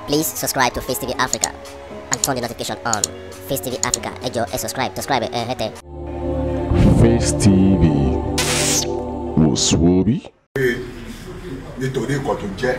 Please subscribe to Face TV Africa and turn the notification on. Face TV Africa, ẹ jọ̀ọ́ ẹ subscribe, subscribe ẹ hẹ́tẹ̀. Face TV wò sùwòbí. pé nítorí nǹkan tó jẹ́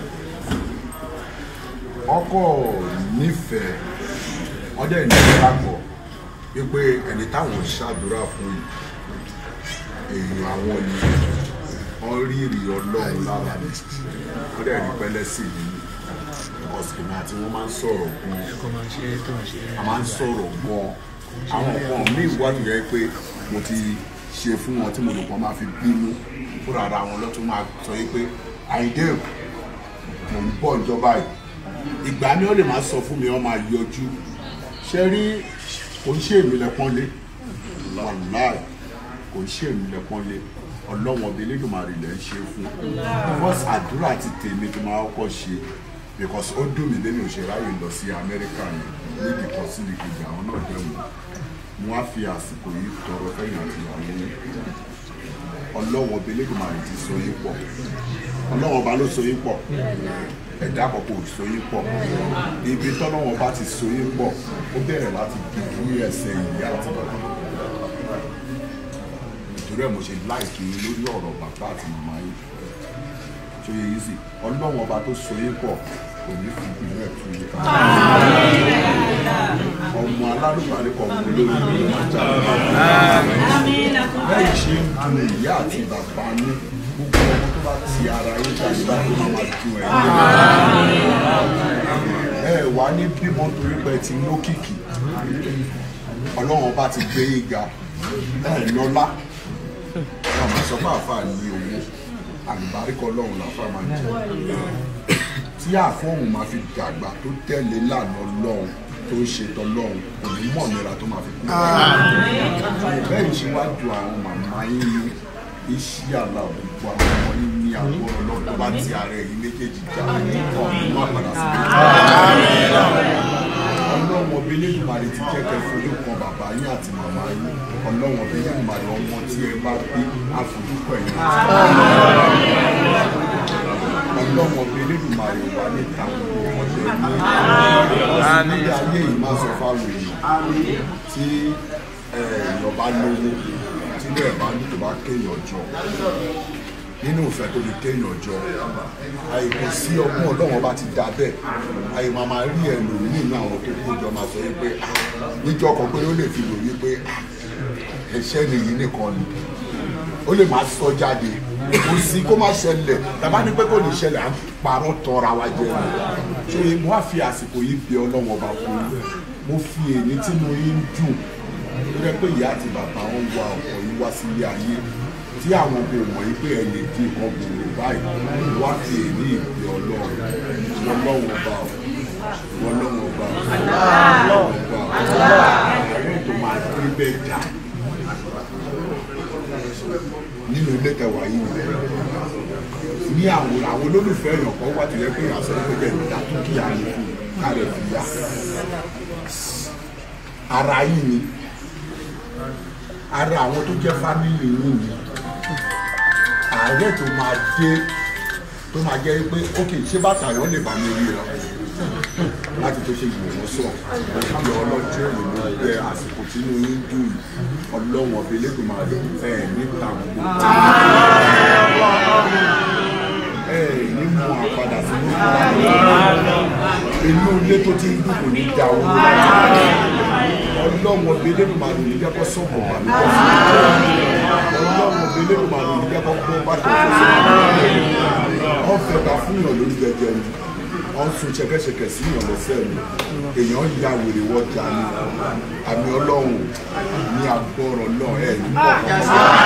ọkọ̀ nífẹ̀ẹ́ wọ́n dẹ̀ ní ìgbàgbọ́ wípé ẹni táwọn ṣàdúrà fún yìí èèyàn àwọn ni wọ́n rí ìrì ọlọ́run lára mi wọ́n dẹ̀ rí pẹ́lẹ́ sí i ọ̀sìn àti wọ́n máa ń sọ̀rọ̀ gan-an a máa ń sọ̀rọ̀ gan-an àwọn nǹkan míì wà tó yẹ pé mo ti ṣe fún wọn tí mo lò pọ̀ máa fi bínú fúnra ara wọn lọ́tún máa sọ yìí pé àìdè mò ń bọ̀ ìjọba yìí ìgbà mi ó lè máa sọ fún mi wọ́n máa yọjú ṣe rí kò ń ṣe èmi lẹ́pọ́nlé wàláì kò ń ṣe èmi lẹ́pọ́nlé ọlọ́wọ́n ọbẹ̀ elédùnmarè lẹ́ ń ṣe fún first àdúrà ti tèmi tó máa kọ́kọ́ ṣe because ó dùn mí lẹ́nu òṣèráyè lọ sí amẹ́ríkà yẹn níbi kan sí ìkejì àwọn náà dẹ̀wọ̀n mo á fi àsìkò yìí tọrọ fẹ́yìn àti ìyàwó yín ọlọ́wọ́n ọbẹ̀ elédùnmarè ti so yín pọ̀ ọlọ́wọ́n ọba ló so yín pọ̀ ẹ̀dá àkọ́kọ́ ò so yín pọ̀ ibi tọ́lọ́wọ́n bá ti so yín pọ̀ ó bẹ̀rẹ̀ láti dìbò ẹsẹ̀ ìyá àti bàbá nítorí ẹ̀ mo ṣe láìkí lórí ọ̀rọ̀ bàbá àti màmá yìí tó yẹ yìí sí ọlọ́wọ́n ọba tó so yín pọ̀ kò ní fi ìpínlẹ̀ tú yín ká ọmọ alárùbárí kan mú lórí ìlú máa jáde bẹ́ẹ̀ ṣe ń dun ìyá àti bàbá ní gbogbo ọmọ tó bá ti ara yín jáde bá tó máa máa dun ẹ̀ ẹ wà ní bímọ torí pé ti lókìkí ọlọ́run bá ti gbé yín ga ẹ lọ́lá ọmọ sọ fún àáfàá ní owó àlùbáríkọ ọlọ́run làáfàá máa ń jẹ tí àfọ̀hún máa fi dàgbà tó tẹ̀lé lànà ọlọ́run tó ń ṣe tọlọ́run kò ní mọ̀ nira tó máa fi kú. bẹ́ẹ̀ ni ṣe wá ju àwọn màmá yín ní iṣẹ́ àlà gbogbo àwọn ọmọ yín ní àgọ́ ọlọ́run tó bá ti ara ẹ̀yìn méjèèjì já ọ̀ ní má padà sí i. ọlọ́run ọbẹ̀ lẹ́dùnmarè ti kẹ́kẹ́ fojú kan bàbá yín àti màmá yín ọlọ́run ọbẹ̀ lẹ́dùnmarè ọmọ tí ẹ bá gbé àfojúkọ̀ ẹ̀yìn ọlọ́run ọbẹ̀ lẹ́dùnmarè wà níta ọ̀dẹ̀ ní nílé ayé yìí máa sọ fáwọn èèyàn tí èèyàn bá lówó tí ilé ẹ̀ bá ní tó bá kéèyàn jọ nínú ìfẹ́ tó fi kéèyàn jọ àìkò sí ọgbọ́n ọlọ́wọ́n bá ti da bẹ́ẹ̀ àyè máa máa rí ẹlòmíì nínú àwọn tó kó jọ máa sọ wípé níjọ́ kan pé ó lè fi lò wípé ẹ̀ṣẹ̀ nìyí nìkan ni ó lè máa sọ jáde kò sí kó má ṣẹlẹ̀ tàbá ní pé kò ní ṣẹlẹ̀ à ń parọ́ tọra wa jẹ ni ṣé mo á fi àsìkò yìí bẹ ọlọ́wọ́n ọba fún yín mo fi èyí tí mo yín dùn ó rẹ pé ìyá àti bàbá wọn wá ọkọ yìí wá sílé ayé tí àwọn kò mọ̀ yìí pé ẹ lè di nǹkan gbòòrò báyìí wá fi èyí ìbẹ ọlọ́run ọlọ́wọ́n ọba ọlọ́wọ́n ọba ọlọ́wọ́n ọba àwọn tó máa gbé bẹ́ẹ̀ jà nínú ilé tẹwàá yìí ni ní àwọn àwọn olólùfẹ́ èèyàn kan wá tìlẹ́ pé àṣẹ ìpẹ́jẹ́ ìdá dúkìá ni fún kárẹ̀ fìyà ara yìí ni ara àwọn tó jẹ́ fámìlì yìí ni ààrẹ tó máa dé tó máa jẹ́ pé ókè ṣé bàtà yọ̀ lè bá mi rí ọ láti tó ṣe ìgbìmọ̀ sọ òkè ọlọ́jọ́ èlò ló jẹ́ àsìkò tínú yín dùn yìí ọlọ́wọ̀n ọbẹ̀ lẹ́gbẹ̀ẹ́ máa lè ẹ̀ níta gbogbo ẹ̀ ní mú àpadà sí inú ilé tó ti ń dùn kò ní da owó ọlọ́wọ̀n ọbẹ̀ lẹ́gbẹ̀ẹ́ máa lè jẹ́ kó sọ̀kọ̀ bá mi ọlọ́wọ̀n ọbẹ̀ lẹ́gbẹ̀ẹ́ máa lè jẹ́ kó gbọ́ bá tó ọ̀fẹ́ ta fún yàn lórí jẹjẹ ni wọ́n sun ṣẹkẹṣẹkẹ sí yàn lọ́sẹ̀ mi èèyàn ya wèrè wọ́jà ni àmì ọlọ́run ní agbọ́rọ̀ náà ẹ̀ ní kọ̀ọ̀kan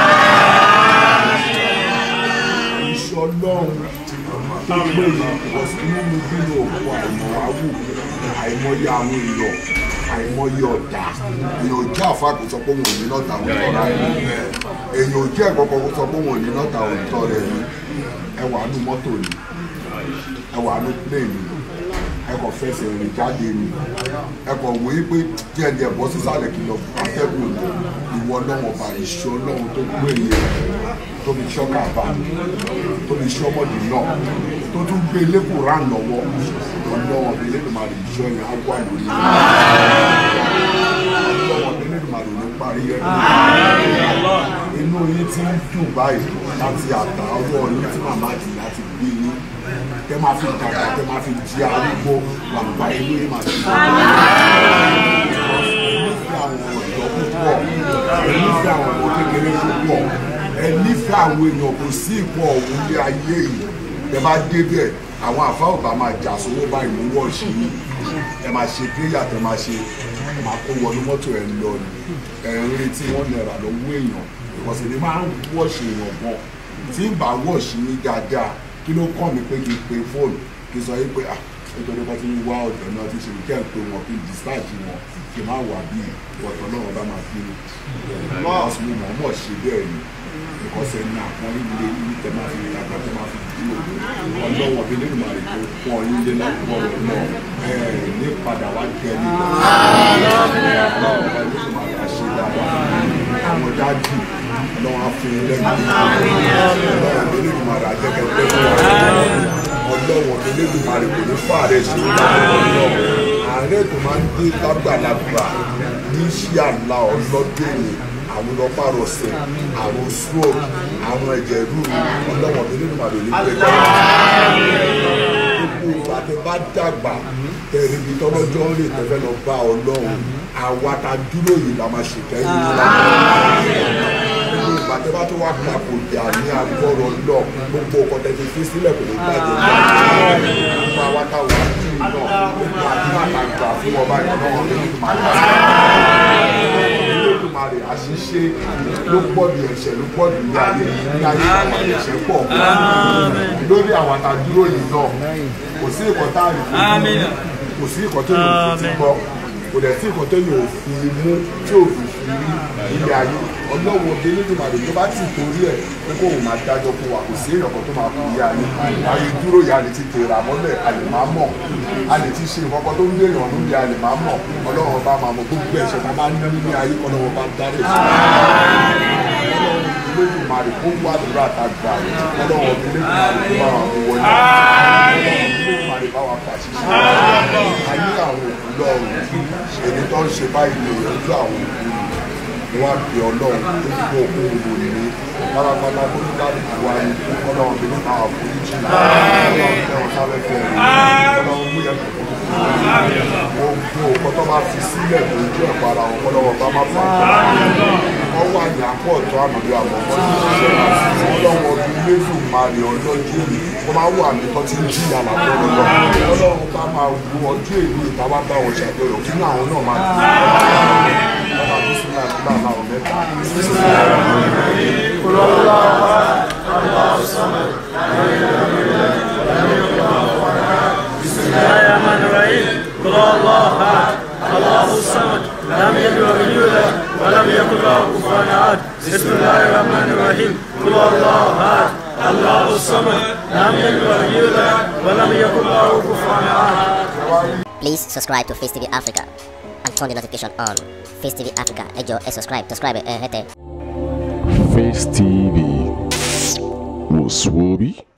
iṣẹ́ ọlọ́run tó gbé yìí nínú bínú òkú àìmọ̀wáwù àìmọye àwọn èèyàn àìmọye ọ̀dà èèyàn ò jẹ́ àfa kò sọ pé wọn ò ní lọ́ta òótọ́ rẹ̀ èèyàn ò jẹ́ ẹ̀kọ́kọ́ kò sọ pé wọn ò ní lọ́ta òótọ́ rẹ̀ ni ẹwà nú mọ́tò ni ẹwà nú plane ni ẹkọ fẹsẹ̀ rìn jáde ni ẹkọ wòye pé díẹ̀díẹ̀ bọ́ sísàlẹ̀ kìlọ̀ atẹ́gùn ìwọ lọ́wọ́ bá iṣẹ́ ọlọ́run tó gbé yẹn tóbi ṣọ́kà bá tóbi ṣọ́mọ̀dì náà tó tún gbé lẹ́kùn rán lọ́wọ́ ọlọ́wọ́ máa rí iṣẹ́ yẹn á wà lórí ọlọ́wọ́ elédùn máa rí parí ẹ̀ inú yín ti ń dùn báyìí láti àtà ọwọ́ yín tí màmá dì láti gbé yín tẹ máa fi dàgbà tẹ máa fi di arúgbó wàlúwà inú yín máa ti nífẹ̀ẹ́ àwọn ọ̀dọ́ púpọ̀ ẹ nífẹ̀ẹ́ àwọn ọmọ kékeré púpọ̀ ẹ nífẹ̀ẹ́ àwọn èèyàn kò sí ìpò ọ̀hún ní ayé yìí tẹ bá débẹ̀ àwọn àfa ò bá máa jà sówó báyìí mú wọ́ọ̀ṣì yìí ẹ máa ṣe péyà tẹ máa ṣe ẹ máa kó wọnú mọ́tò ẹ lọ ni ẹ ń retí wọn náírà lọ́wọ́ èèyàn ìkọ̀sẹ̀ ni máa ń wọ́ọ̀ṣì èèyàn gan tí ń bá wọ́ọ̀ṣì yín dáadáa kí ló kọ́ mi pé kí n pe fóònù kí n sọ yín pé ah nítorí wọ́n ti ń wá ọ̀dọ́ náà ti ṣe kẹ́ ń pe wọn kí n discharge wọn kí n má wà bí ọ̀dọ́ náà bá máa fi lọ́ọ̀sì mi mọ̀ mọ̀ ṣe bẹ́ẹ̀ ni ìkọ̀sẹ̀ ní àpọ́n ilé ilé tẹ máa fi dàgbà tẹ máa fi dí òdo ọlọ́wọ́ bí nínú màrí tó pọ̀ ilé lápò rẹ̀ náà ẹ̀ ní padà wá jẹ ní ọlọ́wọ́ bá nínú màrí àṣẹ dáadáa àwọn dájú ọlọ́wọ́ á fún ilé mi ọlọ́wọ́ bí nínú màrí àjẹkẹ́ pẹ́ fún wa ọlọ́wọ́ bí nínú màrí kò ní fàárẹ̀ ṣe ààrẹ tó máa ń dé lágbàlagbà ní ṣíàlà ọlọ́dún àwọn ọlọ́pàá rọ̀ṣẹ̀ àwọn stroke àwọn ẹ̀jẹ̀ rúru ọlọ́wọ́n tó nínú màdùn nígbẹ́ gbogbo ìgbà tẹ bá dàgbà tẹ̀lé ibi tọ́lọ́jọ́ ń rè tẹ́fẹ́ lọ bá ọlọ́run àwa ta dúró yìí la máa ṣèkẹ́ yìí nílá gbogbo ìgbà tẹ bá tó wá papò jà ní agbọ́rọ̀ lọ gbogbo ọkọ̀ tẹ fi fi sílẹ̀ kò ní gbàjẹ́ gbogbo àwa ta wà ní ìlú náà gbogbo àdúrà àgbà fún ọba ìrànlọ́wọ́ nínú màdùn olódùmarè àṣìṣe ló pọ̀ ju ẹ̀ṣẹ̀ ló pọ̀ ju ní ayé ní ayé àwọn ẹ̀ṣẹ̀ pọ̀ lórí àwọn àtàdúró yìí náà kò sí ìkọ́ tá a lè fi mú kò sí ìkọ́ tó yóò fi ti gbọ́ kò dẹ̀ sí ìkọ́ tó yóò fi mú tí ò fi fi rí ilé ayé ọlọ́wọ́ ọdẹ olódùmarè tó bá ti torí ẹ̀ pé kó o máa dájọ́ fún wa kò sí èèyàn kan tó máa fi ilé ayé ayé dúró yà lè ti tèrà mọ́lẹ̀ a lè máa mọ̀ a lè ti ṣe ìkọ́kọ́ tó ń gbé èèyàn lóde a lè máa mọ̀ ọlọ́run bá máa mọ̀ gbogbo ẹ̀ṣẹ̀ tá a bá ní nílé ayé ọlọ́run bá dárí olódùmarè kó wá àdúrà àtàgbà ọlọ́run olódùmarè kó bá wà mú wọlé olódùmarè bá wà fàṣìṣe ayé àwọn òkú lọ́rùn èdè tó ń ṣe báyìí lè yanjú àwọn òkú ni wọ́n á bí ọlọ́run tó ti kó òkú òwò ní pátápátá tó ní kálukú wa ní ọlọ́run tó ní káwá foríjì ọlọ́run tẹ̀wọ̀n sáfẹ́fẹ́ rẹ̀ ọlọ́run mú yẹn kọ̀ọ̀kan gbogbo ọkọ tó bá fi sílẹ̀ tó ń jẹ́ ìpara wọn kọ́lọ́wọ́ bá má fà á wọ́n wà ní àpò ọ̀tọ́ àmọ̀lé àmọ̀ wọ́n ti ṣiṣẹ́ ọlọ́wọ́ ọdún lẹ́dùn máa rí ọjọ́ jíìrì wọ́n máa wà ní kọ́tí ń jìyà làbọ̀ lọ́wọ́ ọlọ́run bá máa wo ọjọ́ èlú ìta wá bá wọn ṣàjọyọ̀ kí ní àwọn náà máa dùn ọba tó sì máa gbà máa wọn mẹ́ta. الرحمن الرحيم قل الله احد الله الصمد لم يلد ولم يولد ولم يكن له كفوا احد بسم الله الرحمن الرحيم قل الله احد الله الصمد لم يلد ولم يولد ولم يكن له كفوا احد Please subscribe to Face TV Africa and turn the notification on. Face TV Africa, ẹ jọ̀ọ́ ẹ subscribe, subscribe ẹ hẹ́tẹ̀. Face TV was Swoby.